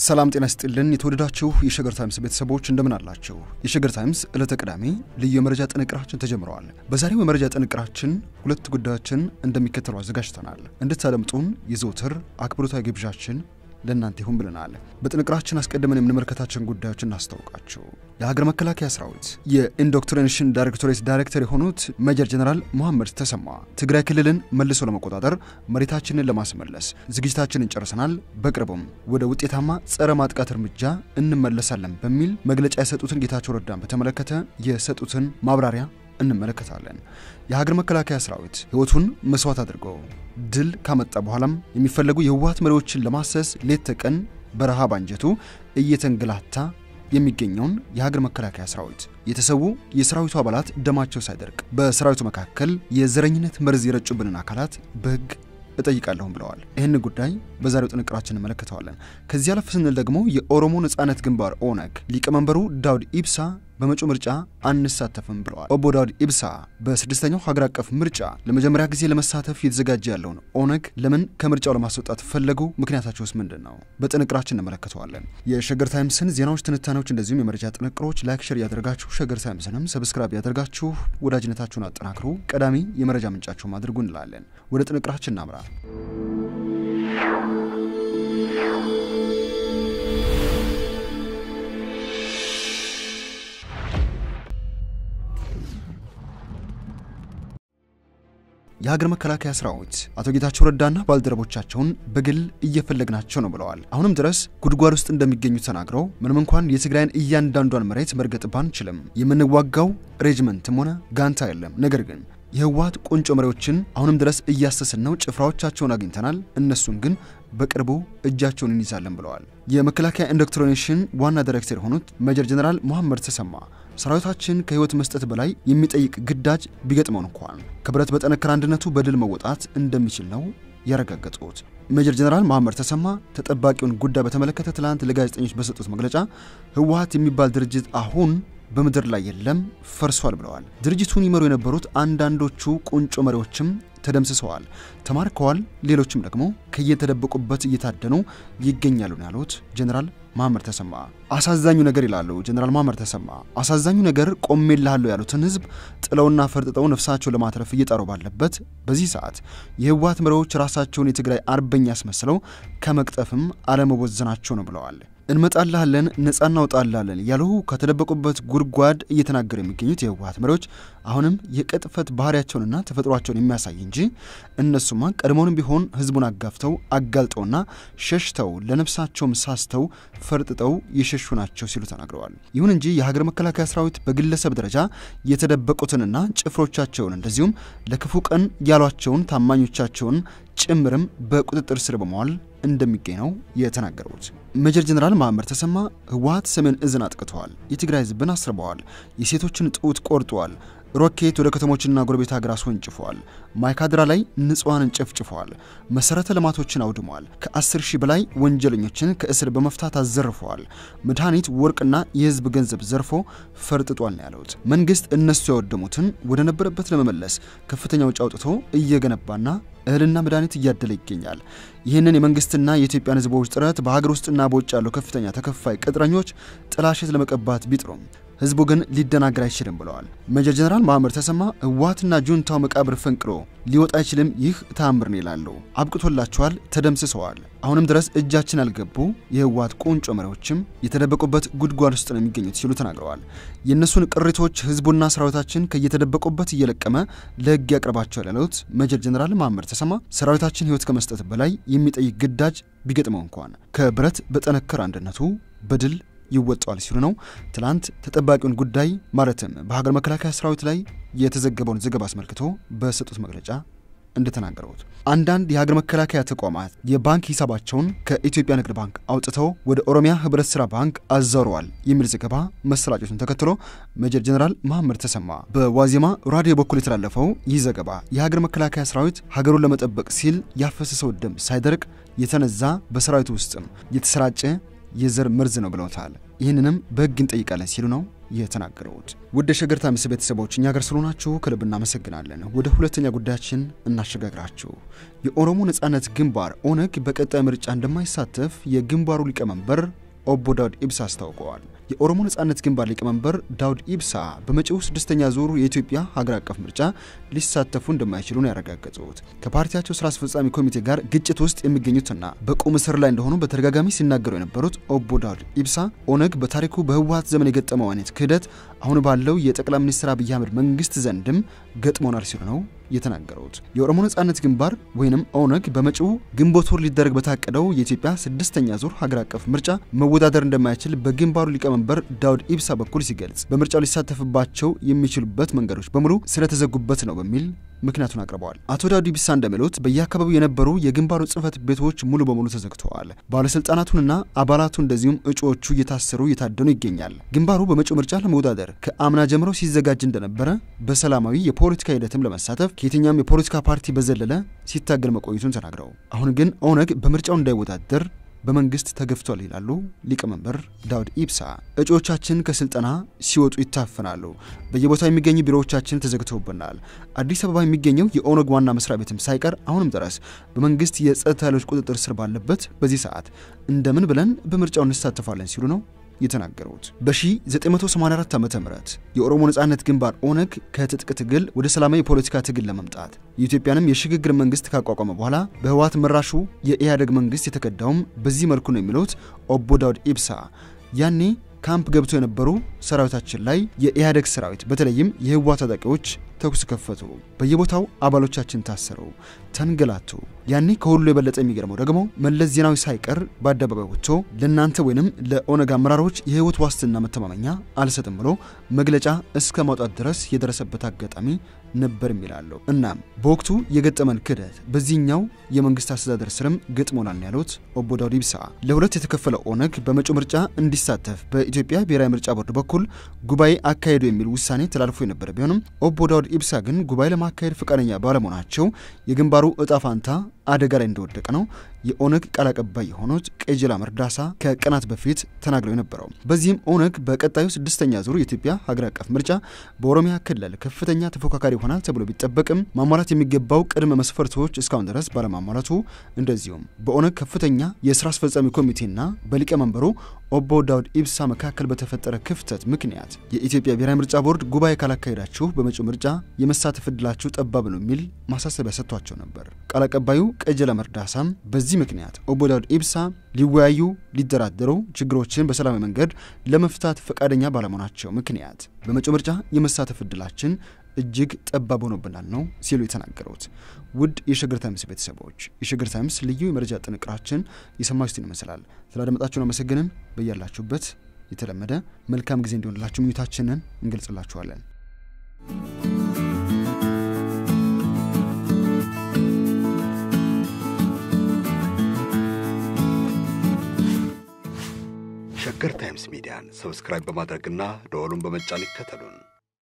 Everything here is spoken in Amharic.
ሰላም ጤና ስጥልን። የተወደዳችሁ የሸገር ታይምስ ቤተሰቦች እንደምን አላችሁ? የሸገር ታይምስ ዕለተ ቅዳሜ ልዩ የመረጃ ጥንቅራችን ተጀምረዋል። በዛሬው የመረጃ ጥንቅራችን ሁለት ጉዳዮችን እንደሚከተሉ አዘጋጅተናል። እንድታደምጡን የዘውትር አክብሮታዊ ግብዣችን ለእናንተ ይሁን ብለናል። በጥንቅራችን አስቀድመን የምንመለከታቸውን ጉዳዮች እናስታውቃቸው። የሀገር መከላከያ ሰራዊት የኢንዶክትሪኔሽን ዳይሬክቶሬት ዳይሬክተር የሆኑት ሜጀር ጀነራል መሐመድ ተሰማ ትግራይ ክልልን መልሶ ለመቆጣጠር መሬታችንን ለማስመለስ ዝግጅታችንን ጨርሰናል፣ በቅርቡም ወደ ውጤታማ ጸረ ማጥቃት እርምጃ እንመለሳለን በሚል መግለጫ የሰጡትን ጌታቸው ረዳን በተመለከተ የሰጡትን ማብራሪያ እንመለከታለን። የሀገር መከላከያ ሰራዊት ሕይወቱን መስዋዕት አድርጎ ድል ካመጣ በኋላም የሚፈለጉ የህወሓት መሪዎችን ለማሰስ ሌት ተቀን በረሃብ አንጀቱ እየተንገላታ የሚገኘውን የሀገር መከላከያ ሰራዊት የተሰዉ የሰራዊቱ አባላት ደማቸው ሳይደርቅ በሰራዊቱ መካከል የዘረኝነት መርዝ የረጩብንን አካላት በህግ እጠይቃለሁም ብለዋል። ይህን ጉዳይ በዛሬው ጥንቅራችን እንመለከተዋለን። ከዚህ አለፍ ስንል ደግሞ የኦሮሞ ነጻነት ግንባር ኦነግ ሊቀመንበሩ ዳውድ ኢብሳ በመጪው ምርጫ አንሳተፍም ብለዋል። ኦቦ ዳውድ ኢብሳ በስድስተኛው ሀገር አቀፍ ምርጫ ለመጀመሪያ ጊዜ ለመሳተፍ እየተዘጋጀ ያለውን ኦነግ ለምን ከምርጫው ለማስወጣት ፈለጉ? ምክንያታቸውስ ምንድን ነው? በጥንቅራችን እንመለከተዋለን። የሸገር ታይምስን ዜናዎች፣ ትንታኔዎች እንደዚሁም የመረጃ ጥንቅሮች ላይክ፣ ሸር እያደረጋችሁ ሸገር ታይምስንም ሰብስክራይብ ያደርጋችሁ ወዳጅነታችሁን አጠናክሩ። ቀዳሚ የመረጃ ምንጫችሁም አድርጉ እንላለን። ወደ ጥንቅራችን እናምራ። የሀገር መከላከያ ሰራዊት አቶ ጌታቸው ረዳና ባልደረቦቻቸውን በግል እየፈለግናቸው ነው ብለዋል። አሁንም ድረስ ጉድጓድ ውስጥ እንደሚገኙ ተናግረው ምንም እንኳን የትግራይን እያንዳንዷን መሬት መርገጥ ባንችልም የምንዋጋው ሬጅመንትም ሆነ ጋንታ የለም። ነገር ግን የህወሓት ቁንጮ መሪዎችን አሁንም ድረስ እያሰስን ነው። ጭፍራዎቻቸውን አግኝተናል። እነሱን ግን በቅርቡ እጃቸውን እንይዛለን ብለዋል። የመከላከያ ኢንዶክትሪኔሽን ዋና ዳይሬክተር የሆኑት ሜጀር ጀነራል መሐመድ ተሰማ ሰራዊታችን ከህይወት መስጠት በላይ የሚጠይቅ ግዳጅ ቢገጥመው እንኳን ከብረት በጠነከረ አንድነቱ በድል መወጣት እንደሚችል ነው ያረጋገጡት። ሜጀር ጀነራል መሐመድ ተሰማ ተጠባቂውን ጉዳይ በተመለከተ ትላንት ለጋዜጠኞች በሰጡት መግለጫ ህወሓት የሚባል ድርጅት አሁን በምድር ላይ የለም፣ ፈርሷል ብለዋል። ድርጅቱን ይመሩ የነበሩት አንዳንዶቹ ቁንጮ መሪዎችም ተደምስሰዋል፣ ተማርከዋል። ሌሎችም ደግሞ ከየተደበቁበት እየታደኑ ይገኛሉ ነው ያሉት ጀነራል መሐመድ ተሰማ። አሳዛኙ ነገር ይላሉ ጀነራል መሐመድ ተሰማ፣ አሳዛኙ ነገር ቆሜልሃለሁ ያሉትን ህዝብ ጥለውና ፈርጥጠው ነፍሳቸው ለማትረፍ እየጣሩ ባለበት በዚህ ሰዓት የህወሓት መሪዎች ራሳቸውን የትግራይ አርበኛ ያስመስለው ከመቅጠፍም አለመወዘናቸው ነው ብለዋል። እንመጣልሃለን ነጻ እናውጣልሃለን እያሉ ከተደበቁበት ጉድጓድ እየተናገሩ የሚገኙት የህወሓት መሪዎች አሁንም የቅጥፈት ባህሪያቸውንና ተፈጥሯቸውን የሚያሳይ እንጂ እነሱማ ቀድሞውንም ቢሆን ህዝቡን አጋፍተው አጋልጠውና ሸሽተው ለነፍሳቸውም ሳስተው ፈርጥጠው የሸሹ ናቸው ሲሉ ተናግረዋል። ይሁን እንጂ የሀገር መከላከያ ሰራዊት በግለሰብ ደረጃ የተደበቁትንና ጭፍሮቻቸውን እንደዚሁም ለክፉ ቀን ያሏቸውን ታማኞቻቸውን ጭምርም በቁጥጥር ስር በመዋል እንደሚገኝ ነው የተናገሩት። ሜጀር ጀነራል መሐመድ ተሰማ ህወሓት ሰሜን እዝን አጥቅተዋል፣ የትግራይ ህዝብን አስርበዋል፣ የሴቶችን ጡት ቆርጠዋል፣ ሮኬት ወደ ከተሞችና ጎረቤት ሀገር አስወንጭፈዋል፣ ማይካድራ ላይ ንጹሐንን ጨፍጭፈዋል፣ መሰረተ ልማቶችን አውድመዋል፣ ከ10 ሺህ በላይ ወንጀለኞችን ከእስር በመፍታት አዘርፈዋል፣ መድኃኒት፣ ወርቅና የህዝብ ገንዘብ ዘርፎ ፈርጥጧል ነው ያሉት። መንግስት እነሱ ያወደሙትን ወደ ነበረበት ለመመለስ ከፍተኛ ውጭ አውጥቶ እየገነባና እህልና መድኃኒት እያደለ ይገኛል። ይህንን የመንግስትና የኢትዮጵያን ህዝቦች ጥረት በሀገር ውስጥና በውጭ ያሉ ከፍተኛ ተከፋይ ቅጥረኞች ጥላሸት ለመቀባት ቢጥሩም ህዝቡ ግን ሊደናገር አይችልም ብለዋል። ሜጀር ጀነራል መሐመድ ተሰማ ህወሓትና ጁንታው መቃብር ፈንቅሎ ሊወጣ አይችልም፣ ይህ ተአምር ነው ይላሉ። አብቅቶላቸዋል፣ ተደምስሰዋል። አሁንም ድረስ እጃችን ያልገቡ የህወሓት ቁንጮ መሪዎችም የተደበቁበት ጉድጓድ ውስጥ ነው የሚገኙት ሲሉ ተናግረዋል። የእነሱን ቅሪቶች ህዝቡና ሰራዊታችን ከየተደበቁበት እየለቀመ ለህግ ያቀርባቸዋል ያሉት ሜጀር ጀነራል መሐመድ ተሰማ ሰራዊታችን ህይወት ከመስጠት በላይ የሚጠይቅ ግዳጅ ቢገጥመው እንኳን ከብረት በጠነከረ አንድነቱ በድል ይወጣዋል ሲሉ ነው ትላንት ተጠባቂውን ጉዳይ ማለትም በሀገር መከላከያ ሰራዊት ላይ የተዘገበውን ዘገባ አስመልክቶ በሰጡት መግለጫ እንደተናገሩት አንዳንድ የሀገር መከላከያ ተቋማት የባንክ ሂሳባቸውን ከኢትዮጵያ ንግድ ባንክ አውጥተው ወደ ኦሮሚያ ህብረት ስራ ባንክ አዛውረዋል የሚል ዘገባ መሰራጨቱን ተከትሎ ሜጀር ጀነራል መሐመድ ተሰማ በዋዜማ ራዲዮ በኩል የተላለፈው ይህ ዘገባ የሀገር መከላከያ ሰራዊት ሀገሩን ለመጠበቅ ሲል ያፈሰሰው ደም ሳይደርቅ የተነዛ በሰራዊቱ ውስጥም የተሰራጨ የዘር መርዝ ነው ብለውታል። ይህንንም በህግ እንጠይቃለን ሲሉ ነው የተናገሩት። ውድ የሸገር ታይምስ ቤተሰቦች እኛ ጋር ስለሆናችሁ ከልብ እናመሰግናለን። ወደ ሁለተኛ ጉዳያችን እናሸጋግራችሁ። የኦሮሞ ነጻነት ግንባር ኦነግ በቀጣይ ምርጫ እንደማይሳተፍ የግንባሩ ሊቀመንበር ኦቦ ዳውድ ኢብሳ አስታውቀዋል። የኦሮሞ ነጻነት ግንባር ሊቀመንበር ዳውድ ኢብሳ በመጪው ስድስተኛ ዙር የኢትዮጵያ ሀገር አቀፍ ምርጫ ሊሳተፉ እንደማይችሉ ነው ያረጋገጡት። ከፓርቲያቸው ስራ አስፈጻሚ ኮሚቴ ጋር ግጭት ውስጥ የሚገኙትና በቁም እስር ላይ እንደሆኑ በተደጋጋሚ ሲናገሩ የነበሩት ኦቦ ዳውድ ኢብሳ ኦነግ በታሪኩ በህወሀት ዘመን የገጠመው አይነት ክህደት አሁን ባለው የጠቅላይ ሚኒስትር አብይ አህመድ መንግስት ዘንድም ገጥሞናል ሲሉ ነው የተናገሩት። የኦሮሞ ነጻነት ግንባር ወይንም ኦነግ በመጪው ግንቦት ወር ሊደረግ በታቀደው የኢትዮጵያ ስድስተኛ ዙር ሀገር አቀፍ ምርጫ መወዳደር እንደማይችል በግንባሩ ሊቀመንበር ዳውድ ኢብሳ በኩል ሲገልጽ በምርጫው ሊሳተፍባቸው የሚችሉበት መንገዶች በሙሉ ስለተዘጉበት ነው በሚል ምክንያቱን አቅርበዋል። አቶ ዳውድ ኢብሳ እንደሚሉት በየአካባቢው የነበሩ የግንባሩ ጽህፈት ቤቶች ሙሉ በሙሉ ተዘግተዋል። ባለስልጣናቱንና አባላቱ እንደዚሁም እጩዎቹ እየታሰሩ እየታደኑ ይገኛል። ግንባሩ በመጪው ምርጫ ለመወዳደር ከአምና ጀምሮ ሲዘጋጅ እንደነበረ በሰላማዊ የፖለቲካ ሂደትም ለመሳተፍ ከየትኛውም የፖለቲካ ፓርቲ በዘለለ ሲታገል መቆየቱን ተናግረው አሁን ግን ኦነግ በምርጫው እንዳይወዳደር በመንግስት ተገፍቷል ይላሉ ሊቀመንበር ዳውድ ኢብሳ። እጩዎቻችን ከስልጠና ሲወጡ ይታፈናሉ። በየቦታው የሚገኙ ቢሮዎቻችን ተዘግተውብናል። አዲስ አበባ የሚገኘው የኦነግ ዋና መስሪያ ቤትም ሳይቀር አሁንም ድረስ በመንግስት የጸጥታ ኃይሎች ቁጥጥር ስር ባለበት በዚህ ሰዓት እንደምን ብለን በምርጫው እንሳተፋለን ሲሉ ነው የተናገሩት። በ1984 ዓ ም የኦሮሞ ነጻነት ግንባር ኦነግ ከትጥቅ ትግል ወደ ሰላማዊ የፖለቲካ ትግል ለመምጣት የኢትዮጵያንም የሽግግር መንግስት ካቋቋመ በኋላ በህወሓት መራሹ የኢህአዴግ መንግስት የተከዳውም በዚህ መልኩ ነው የሚሉት ኦቦ ዳውድ ኢብሳ ያኔ ካምፕ ገብቶ የነበሩ ሰራዊታችን ላይ የኢህአዴግ ሰራዊት በተለይም የህወሓት ታጣቂዎች ተኩስ ከፈቱ። በየቦታው አባሎቻችን ታሰሩ፣ ተንገላቱ። ያኔ ከሁሉ የበለጠ የሚገርመው ደግሞ መለስ ዜናዊ ሳይቀር በአደባባይ ወጥቶ ለእናንተ ወይንም ለኦነግ አመራሮች የህይወት ዋስትና መተማመኛ አልሰጥም ብሎ መግለጫ እስከ ማውጣት ድረስ የደረሰበት አጋጣሚ ነበር የሚላሉ። እናም በወቅቱ የገጠመን ክህደት በዚህኛው የመንግስት አስተዳደር ስርም ገጥሞናል ያሉት ኦቦ ዳውድ ኢብሳ ለሁለት የተከፈለው ኦነግ በመጪው ምርጫ እንዲሳተፍ በኢትዮጵያ ብሔራዊ ምርጫ ቦርድ በኩል ጉባኤ አካሄዱ የሚል ውሳኔ ተላልፎ የነበረ ቢሆንም ኦቦ ዳውድ ኢብሳ ግን ጉባኤ ለማካሄድ ፈቃደኛ ባለመሆናቸው የግንባሩ እጣ ፋንታ አደጋ ላይ እንደወደቀ ነው የኦነግ ቃል አቀባይ የሆኑት ቀጀላ መርዳሳ ከቀናት በፊት ተናግረው የነበረው። በዚህም ኦነግ በቀጣዩ ስድስተኛ ዙር የኢትዮጵያ ሀገር አቀፍ ምርጫ በኦሮሚያ ክልል ከፍተኛ ተፎካካሪ ይሆናል ተብሎ ቢጠበቅም ማሟላት የሚገባው ቅድመ መስፈርቶች እስካሁን ድረስ ባለማሟላቱ፣ እንደዚሁም በኦነግ ከፍተኛ የስራ አስፈጻሚ ኮሚቴና በሊቀመንበሩ ኦቦ ዳውድ ኢብሳ መካከል በተፈጠረ ክፍተት ምክንያት የኢትዮጵያ ብሔራዊ ምርጫ ቦርድ ጉባኤ ካላካሄዳችሁ በመጪው ምርጫ የመሳተፍ እድላችሁ ጠባብ ነው የሚል ማሳሰቢያ ሰጥቷቸው ነበር። ቃል አቀባዩ ቀጀላ መርዳሳም በዚህ ምክንያት ኦቦ ዳውድ ኢብሳ ሊወያዩ፣ ሊደራደሩ፣ ችግሮችን በሰላማዊ መንገድ ለመፍታት ፈቃደኛ ባለመሆናቸው ምክንያት በመጪው ምርጫ የመሳተፍ እድላችን እጅግ ጠባብ ሆኖብናል ነው ሲሉ የተናገሩት። ውድ የሸገር ታይምስ ቤተሰቦች የሸገር ታይምስ ልዩ የመረጃ ጥንቅራችን የሰማችሁትን ይመስላል። ስላደመጣችሁን አመሰግንን። በያላችሁበት የተለመደ መልካም ጊዜ እንዲሆንላችሁ ምኞታችንን እንገልጽላችኋለን። ሸገር ታይምስ ሚዲያን ሰብስክራይብ በማድረግና ደወሉን በመጫን ይከተሉን።